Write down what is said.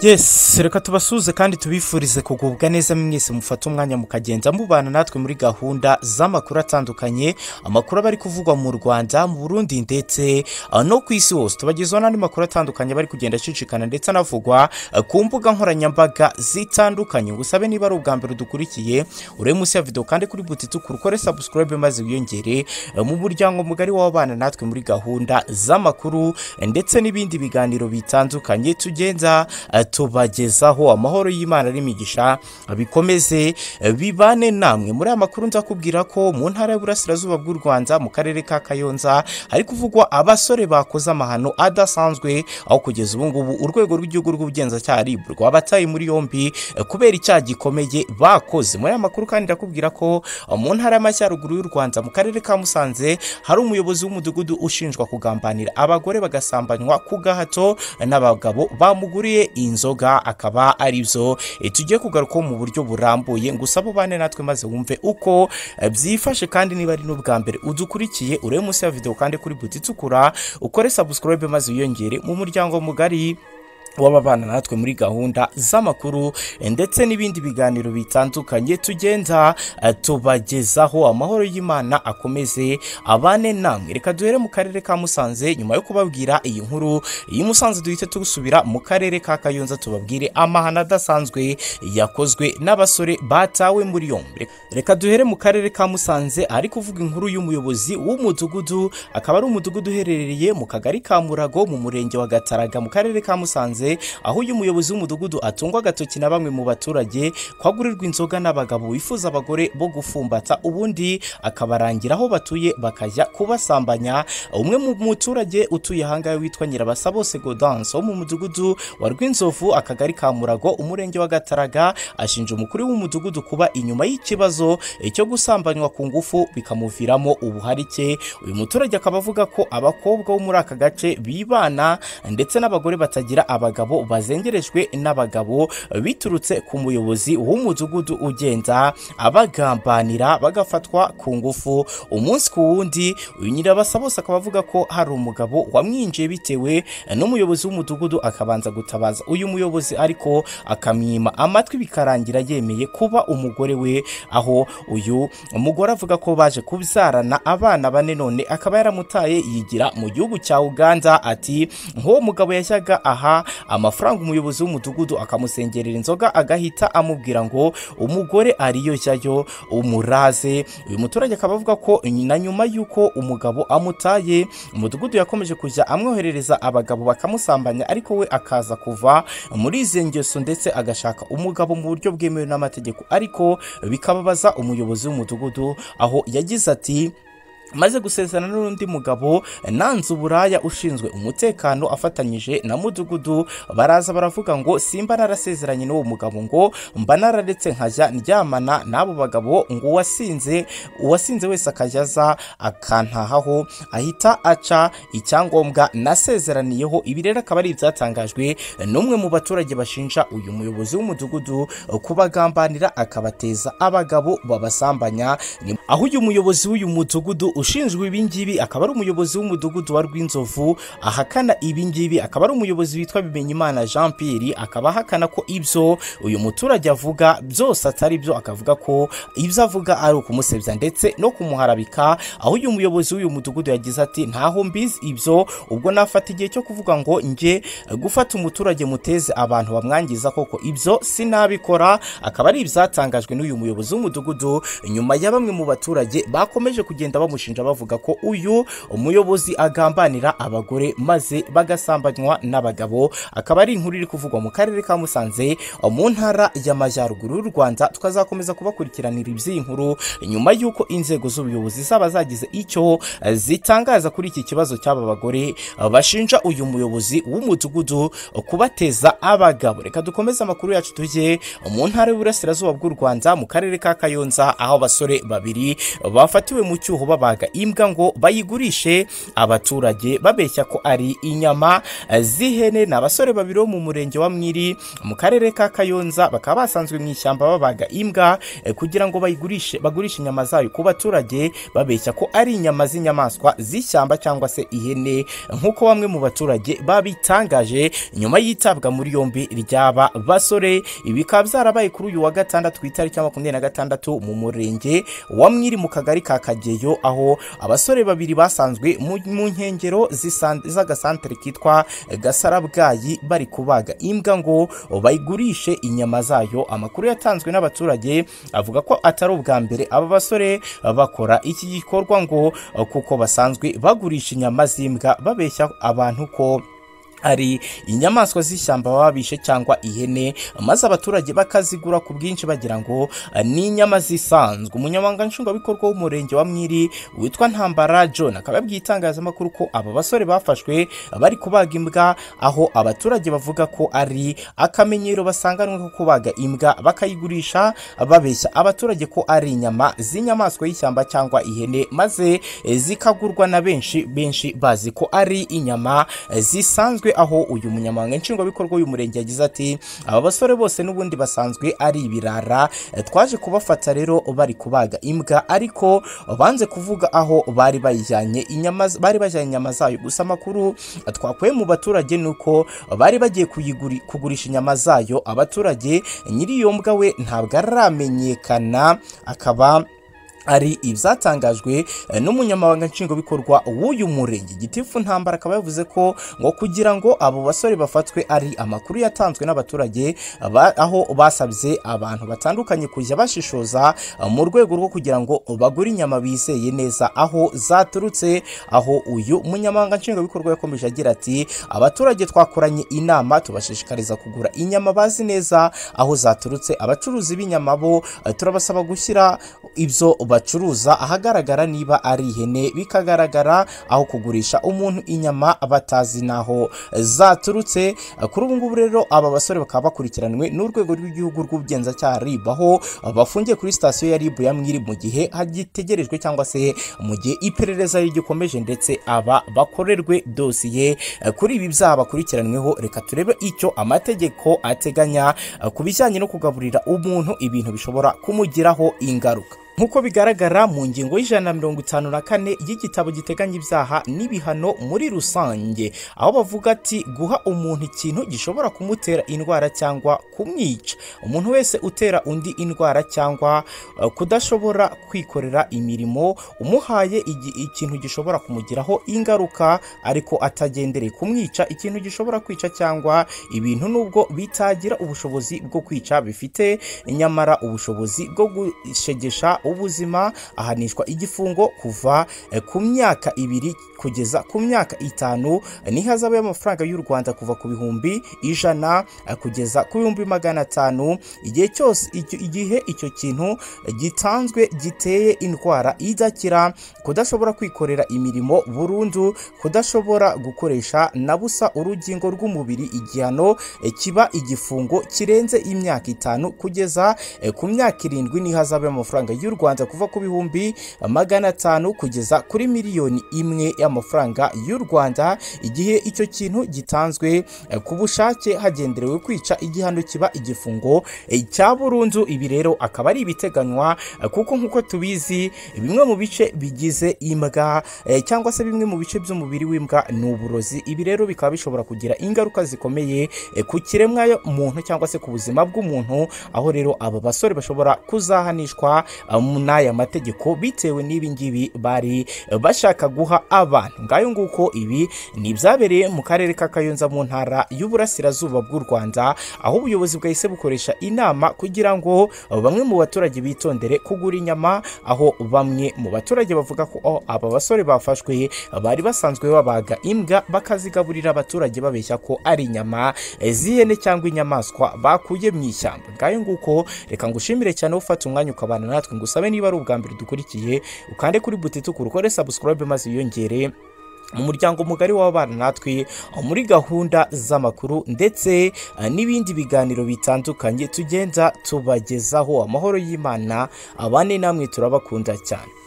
yesi reka tubasuhuze kandi tubifurize kugubwa neza mwese mufata umwanya mukagenda mubana natwe muri gahunda z'amakuru atandukanye amakuru aba ari kuvugwa mu rwanda mu burundi ndetse no ku isi hose tubagezaho n'andi makuru atandukanye aba ari kugenda acicikana ndetse anavugwa ku mbuga nkoranyambaga zitandukanye gusabe niba ari ubwa mbere dukurikiye urebe munsi ya videwo kandi kuri buti tukuru ukore sabusikorobe maze wiyongere mu muryango mugari w'abana natwe muri gahunda z'amakuru ndetse n'ibindi biganiro bitandukanye tugenda tubagezaho amahoro y'imana n'imigisha bikomeze bibane namwe muri aya makuru nzakubwira ko mu ntara y'uburasirazuba bw'u rwanda mu karere ka kayonza hari kuvugwa abasore bakoze amahano adasanzwe aho kugeza ubu ngubu urwego rw'igihugu rw'ubugenzacyaha rib rwabataye muri yombi kubera icyaha gikomeye bakoze muri aya makuru kandi ndakubwira ko mu ntara y'amajyaruguru y'u rwanda mu karere ka musanze hari umuyobozi w'umudugudu ushinjwa kugambanira abagore bagasambanywa ku gahato n'abagabo bamuguriye inzu inzoga akaba ari byo tugiye kugarukaho mu buryo burambuye ngo usabe ubane natwe maze wumve uko byifashe kandi niba ari n'ubwa mbere udukurikiye urebe munsi ya videwo kandi kuri buti itukura ukore sabusikorobe maze wiyongere mu muryango mugari w'ababana natwe muri gahunda z'amakuru ndetse n'ibindi biganiro bitandukanye tugenda tubagezaho amahoro y'imana akomeze abane namwe reka duhere mu karere ka musanze nyuma yo kubabwira iyi nkuru iyi musanze duhite tusubira mu karere ka kayonza tubabwire amahano adasanzwe yakozwe n'abasore batawe muri yombi reka duhere mu karere ka musanze ahari kuvuga inkuru y'umuyobozi w'umudugudu akaba ari umudugudu uherereye mu kagari ka murago mu murenge wa gataraga mu karere ka musanze aho uyu muyobozi w'umudugudu atungwa agatoki na bamwe mu baturage kwagurirwa inzoga n'abagabo bifuza abagore bo gufumbata ubundi akabarangira aho batuye bakajya kubasambanya umwe mu muturage utuye ahangaha witwa nyirabasa bose godanse wo mu mudugudu wa rw'inzovu akagari ka murago umurenge wa gataraga ashinja umukuru w'umudugudu kuba inyuma y'ikibazo cyo gusambanywa ku ngufu bikamuviramo ubuharike uyu muturage akaba avuga ko abakobwa bo muri aka gace bibana ndetse n'abagore batagira abagabo abagabo bazengerejwe n'abagabo biturutse ku muyobozi w'umudugudu ugenda abagambanira bagafatwa ku ngufu umunsi ku wundi uyu nyirabasa bose akaba avuga ko hari umugabo wamwinjiye bitewe n'umuyobozi w'umudugudu akabanza gutabaza uyu muyobozi ariko akamwima amatwi bikarangira yemeye kuba umugore we aho uyu mugore avuga ko baje kubyarana abana bane none akaba yaramutaye yigira mu gihugu cya uganda ati nk'uwo mugabo yashyaga aha amafaranga umuyobozi w'umudugudu akamusengerera inzoga agahita amubwira ngo umugore ariyo jyayo umuraze uyu muturage akaba avuga ko na nyuma y'uko umugabo amutaye umudugudu yakomeje kujya amwoherereza abagabo bakamusambanya ariko we akaza kuva muri izi ngeso ndetse agashaka umugabo mu buryo bwemewe n'amategeko ariko bikababaza umuyobozi w'umudugudu aho yagize ati maze gusezerana n'undi mugabo nanze uburaya ushinzwe umutekano afatanyije na mudugudu baraza baravuga ngo simba narasezeranye n'uwo mugabo ngo mba nararetse nkajya ndyamana n'abo bagabo ngo uwasinze uwasinze wese akajya aza akantahaho ahita aca icyangombwa nasezeraniyeho ibi rero akaba ari ibyatangajwe n'umwe mu baturage bashinja uyu muyobozi w'umudugudu kubagambanira akabateza abagabo babasambanya aho uyu muyobozi w'uyu mudugudu ushinzwe ibingibi akaba ari umuyobozi w'umudugudu wa rw'inzovu ahakana ibingibi akaba ari umuyobozi witwa bimenyimana jean pierre akaba ahakana ko ibyo uyu muturage avuga byose atari byo akavuga ko ibyo avuga ari ukumusebya ndetse no kumuharabika aho uyu muyobozi w'uyu mudugudu yagize ati ntaho mbizi ibyo ubwo nafata igihe cyo kuvuga ngo nge gufata umuturage muteze abantu bamwangiza koko ibyo sinabikora akaba ari ibyatangajwe n'uyu muyobozi w'umudugudu nyuma ya bamwe mu baturage bakomeje kugenda bamushinja bavuga ko uyu umuyobozi agambanira abagore maze bagasambanywa n'abagabo akaba ari inkuru iri kuvugwa mu karere ka musanze mu ntara y'amajyaruguru y'u rwanda tukazakomeza kubakurikiranira iby'iyi nkuru nyuma y'uko inzego z'ubuyobozi zaba zagize icyo zitangaza kuri iki kibazo cy'aba bagore bashinja uyu muyobozi w'umudugudu kubateza abagabo reka dukomeze amakuru yacu tujye mu ntara y'uburasirazuba bw'u rwanda mu karere ka kayonza aho abasore babiri bafatiwe mu cyuho babaga bagurishaga imbwa ngo bayigurishe abaturage babeshya ko ari inyama eh, z'ihene ni abasore babiri bo mu murenge wa mwiri mu karere ka kayonza bakaba basanzwe mu ishyamba babaga imbwa eh, kugira ngo bayigurishe bagurishe inyama zayo ku baturage babeshya ko ari inyama z'inyamaswa z'ishyamba cyangwa se ihene nk'uko bamwe mu baturage babitangaje nyuma y'itabwa muri yombi ry'aba basore ibi bikaba byarabaye kuri uyu wa gatandatu ku itariki ya makumyabiri na gatandatu mu murenge wa mwiri mu kagari ka kageyo aho abasore babiri basanzwe mu mu nkengero z'isan- z'agasantere kitwa gasarabwayi bari kubaga imbwa ngo bayigurishe inyama zayo amakuru yatanzwe n'abaturage avuga ko atari ubwa mbere aba basore bakora iki gikorwa ngo kuko basanzwe bagurisha inyama z'imbwa babeshya abantu ko hari inyamaswa z'ishyamba baba bishe cyangwa ihene maze abaturage bakazigura ku bwinshi bagira ngo ah, ni inyama zisanzwe umunyamabanga nshingwabikorwa w'umurenge wa mwiri witwa ntambara john akaba yabwiye itangazamakuru ko aba basore bafashwe bari kubaga imbwa aho abaturage bavuga ko ari akamenyero basanganwe ko kubaga imbwa bakayigurisha babeshya abaturage ko ari inyama z'inyamaswa y'ishyamba cyangwa ihene maze eh, zikagurwa na benshi benshi bazi ko ari inyama eh, zisanzwe aho uyu munyamabanga nshingwabikorwa w'umurenge yagize ati aba basore bose n'ubundi basanzwe ari ibirara eh, twaje kubafata rero bari kubaga imbwa ariko banze kuvuga aho bari bayijyanye inyama z- bari bajyanye inyama zayo gusa amakuru eh, twakuye mu baturage ni uko bari bagiye kuyiguri- kugurisha inyama zayo abaturage nyiri iyo mbwa we ntabwo aramenyekana akaba ari ibyatangajwe eh, n'umunyamabanga nshingwabikorwa w'uyu murenge gitifu ntambara akaba yavuze ko ngo kugira ngo abo basore bafatwe ari amakuru yatanzwe n'abaturage ba- aho basabye abantu batandukanye kujya bashishoza eh, mu rwego rwo kugira ngo bagure inyama bizeye neza aho zaturutse aho uyu munyamabanga nshingwabikorwa yakomeje agira ati abaturage twakoranye inama tubashishikariza kugura inyama bazi neza aho zaturutse abacuruzi b'inyama bo eh, turabasaba gushyira ibyo bacuruza ahagaragara niba ari ihene bikagaragara aho kugurisha umuntu inyama batazi n'aho zaturutse kuri ubu ngubu rero aba basore bakaba bakurikiranwe n'urwego rw'igihugu rw'ubugenzacyaha RIB aho bafungiye kuri sitasiyo ya RIB ya Mwiri mu gihe hagitegerejwe cyangwa se mu gihe iperereza rigikomeje ndetse aba bakorerwe dosiye kuri ibi byaha bakurikiranyweho reka turebe icyo amategeko ateganya ku bijyanye no kugaburira umuntu ibintu bishobora kumugiraho ingaruka nk'uko bigaragara mu ngingo y'ijana na mirongo itanu na kane y'igitabo giteganya ibyaha n'ibihano muri rusange aho bavuga ati guha umuntu ikintu gishobora kumutera indwara cyangwa kumwica umuntu wese utera undi indwara cyangwa eh, kudashobora kwikorera imirimo umuhaye igi- ikintu gishobora kumugiraho ingaruka ariko atagendereye kumwica ikintu gishobora kwica cyangwa ibintu nubwo bitagira ubushobozi bwo kwica bifite nyamara ubushobozi bwo gushegesha ubuzima ahanishwa igifungo kuva eh, ku myaka ibiri kugeza ku myaka itanu eh, n'ihazabu y'amafaranga y'u rwanda kuva ku bihumbi ijana eh, kugeza ku bihumbi magana atanu igihe cyose icyo- igihe icyo kintu eh, gitanzwe giteye indwara idakira kudashobora kwikorera imirimo burundu kudashobora gukoresha na busa urugingo rw'umubiri igihano eh, kiba igifungo kirenze imyaka itanu kugeza eh, ku myaka irindwi n'ihazabu y'amafaranga y'u rwanda kuva ku bihumbi magana atanu kugeza kuri miliyoni imwe y'amafaranga y'u rwanda igihe icyo kintu gitanzwe eh, ku bushake hagenderewe kwica igihano kiba igifungo eh, cya burundu ibi rero akaba ari ibiteganywa eh, kuko nk'uko tubizi bimwe mu bice bigize imbwa eh, cyangwa se bimwe mu bice by'umubiri w'imbwa ni uburozi ibi rero bikaba bishobora kugira ingaruka zikomeye eh, ku kiremwa muntu cyangwa se ku buzima bw'umuntu aho rero aba basore bashobora kuzahanishwa eh, mu n'aya mategeko bitewe n'ibi ngibi bari eh, bashaka guha abantu ngayo nguko ibi ni ibyabereye mu karere ka kayonza mu ntara y'uburasirazuba bw'u rwanda aho ubuyobozi bwahise bukoresha inama kugira ngo eh, bamwe mu baturage bitondere kugura inyama aho bamwe mu baturage bavuga ko oh, aba basore bafashwe bari basanzwe babaga imbwa bakazigaburira abaturage babeshya ko ari inyama eh, z'ihene cyangwa inyamaswa bakuye mu ishyamba ngayo nguko reka ngushimire cyane ufata umwanya ukabana natwe ngusabe niba ari ubwa mbere dukurikiye ukande kuri buti tukuru ukore subscribe maze wiyongere mu muryango mugari w'abana natwe muri gahunda z'amakuru ndetse eh, n'ibindi biganiro bitandukanye tugenda tubagezaho amahoro y'imana abane namwe turabakunda cyane